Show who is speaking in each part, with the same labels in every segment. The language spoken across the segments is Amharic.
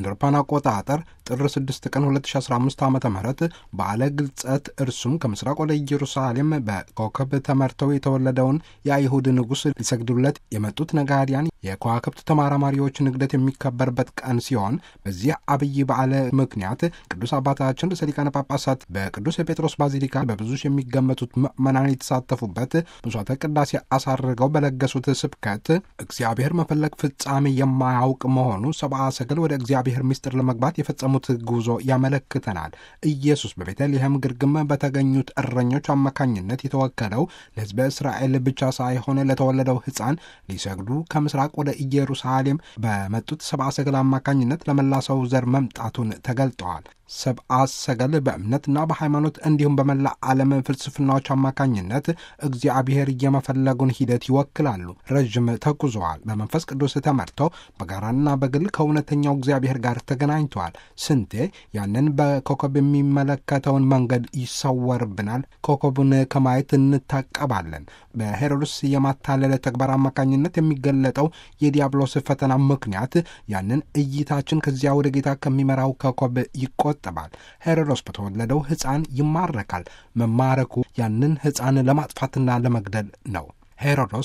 Speaker 1: እንደ አውሮፓውያን አቆጣጠር ጥር 6 ቀን 2015 ዓ ም በዓለ ግልጸት እርሱም ከምስራቅ ወደ ኢየሩሳሌም በኮከብ ተመርተው የተወለደውን የአይሁድ ንጉሥ ሊሰግዱለት የመጡት ነጋዲያን የከዋክብት ተመራማሪዎች ንግደት የሚከበርበት ቀን ሲሆን በዚህ አብይ በዓለ ምክንያት ቅዱስ አባታችን ርዕሰ ሊቃነ ጳጳሳት በቅዱስ የጴጥሮስ ባዚሊካ በብዙ የሚገመቱት ምዕመናን የተሳተፉበት ምሥዋዕተ ቅዳሴ አሳርገው በለገሱት ስብከት እግዚአብሔር መፈለግ ፍጻሜ የማያውቅ መሆኑ ሰብአ ሰገል ወደ እግዚአብሔር ምስጢር ለመግባት የፈጸሙት ጉዞ ያመለክተናል። ኢየሱስ በቤተልሔም ግርግም በተገኙት እረኞች አማካኝነት የተወከለው ለሕዝበ እስራኤል ብቻ ሳይሆን ለተወለደው ሕፃን ሊሰግዱ ከምስራቅ ወደ ኢየሩሳሌም በመጡት ሰብአ ሰገል አማካኝነት ለመላ ሰው ዘር መምጣቱን ተገልጠዋል። ሰብአ ሰገል በእምነትና በሃይማኖት እንዲሁም በመላ ዓለም ፍልስፍናዎች አማካኝነት እግዚአብሔር የመፈለጉን ሂደት ይወክላሉ። ረዥም ተጉዘዋል። በመንፈስ ቅዱስ ተመርተው በጋራና በግል ከእውነተኛው እግዚአብሔር ጋር ተገናኝተዋል። ስንቴ ያንን በኮከብ የሚመለከተውን መንገድ ይሰወርብናል። ኮከቡን ከማየት እንታቀባለን። በሄሮድስ የማታለለ ተግባር አማካኝነት የሚገለጠው የዲያብሎስ ፈተና ምክንያት ያንን እይታችን ከዚያ ወደ ጌታ ከሚመራው ኮከብ ይቆ ይቆጠባል። ሄሮዶስ በተወለደው ሕፃን ይማረካል። መማረኩ ያንን ሕፃን ለማጥፋትና ለመግደል ነው። ሄሮዶስ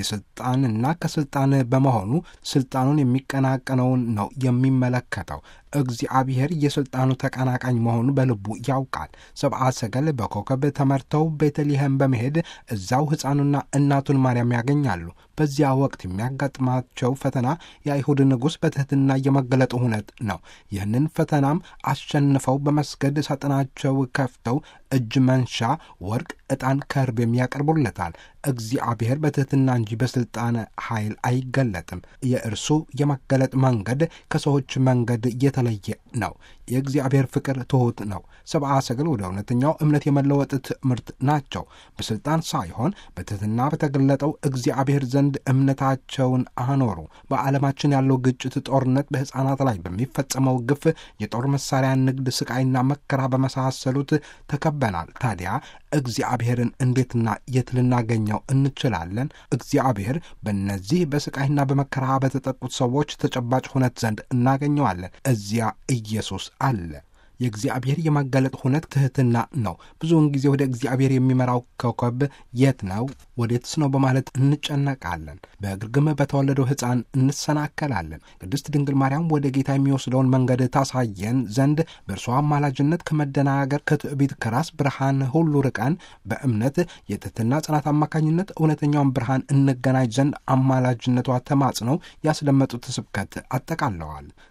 Speaker 1: የሥልጣንና ከሥልጣን በመሆኑ ሥልጣኑን የሚቀናቀነውን ነው የሚመለከተው። እግዚአብሔር የሥልጣኑ ተቀናቃኝ መሆኑ በልቡ ያውቃል። ሰብአ ሰገል በኮከብ ተመርተው ቤተልሔም በመሄድ እዛው ሕፃኑና እናቱን ማርያም ያገኛሉ። በዚያ ወቅት የሚያጋጥማቸው ፈተና የአይሁድ ንጉሥ በትሕትና የመገለጡ ሁነት ነው። ይህንን ፈተናም አሸንፈው በመስገድ ሳጥናቸው ከፍተው እጅ መንሻ ወርቅ፣ ዕጣን፣ ከርቤም ያቀርቡለታል። እግዚአብሔር በትሕትና እንጂ በሥልጣን ኃይል አይገለጥም። የእርሱ የመገለጥ መንገድ ከሰዎች መንገድ የተለየ ነው። የእግዚአብሔር ፍቅር ትሑት ነው። ሰብአ ሰገል ወደ እውነተኛው እምነት የመለወጥ ትምህርት ናቸው። በሥልጣን ሳይሆን በትሕትና በተገለጠው እግዚአብሔር ዘንድ እምነታቸውን አኖሩ። በዓለማችን ያለው ግጭት፣ ጦርነት፣ በሕፃናት ላይ በሚፈጸመው ግፍ፣ የጦር መሳሪያ ንግድ፣ ስቃይና መከራ በመሳሰሉት ተከበናል። ታዲያ እግዚአብሔርን እንዴትና የት ልናገኘው እንችላለን? እግዚአብሔር በእነዚህ በስቃይና በመከራ በተጠቁት ሰዎች ተጨባጭ ሁነት ዘንድ እናገኘዋለን። እዚያ ኢየሱስ አለ። የእግዚአብሔር የመገለጥ ሁነት ትሕትና ነው። ብዙውን ጊዜ ወደ እግዚአብሔር የሚመራው ኮከብ የት ነው ወዴትስ ነው በማለት እንጨነቃለን። በግርግም በተወለደው ሕፃን እንሰናከላለን። ቅድስት ድንግል ማርያም ወደ ጌታ የሚወስደውን መንገድ ታሳየን ዘንድ በእርሷ አማላጅነት ከመደናገር፣ ከትዕቢት፣ ከራስ ብርሃን ሁሉ ርቀን በእምነት የትሕትና ጽናት አማካኝነት እውነተኛውን ብርሃን እንገናኝ ዘንድ አማላጅነቷ ተማጽነው ያስደመጡት ስብከት አጠቃለዋል።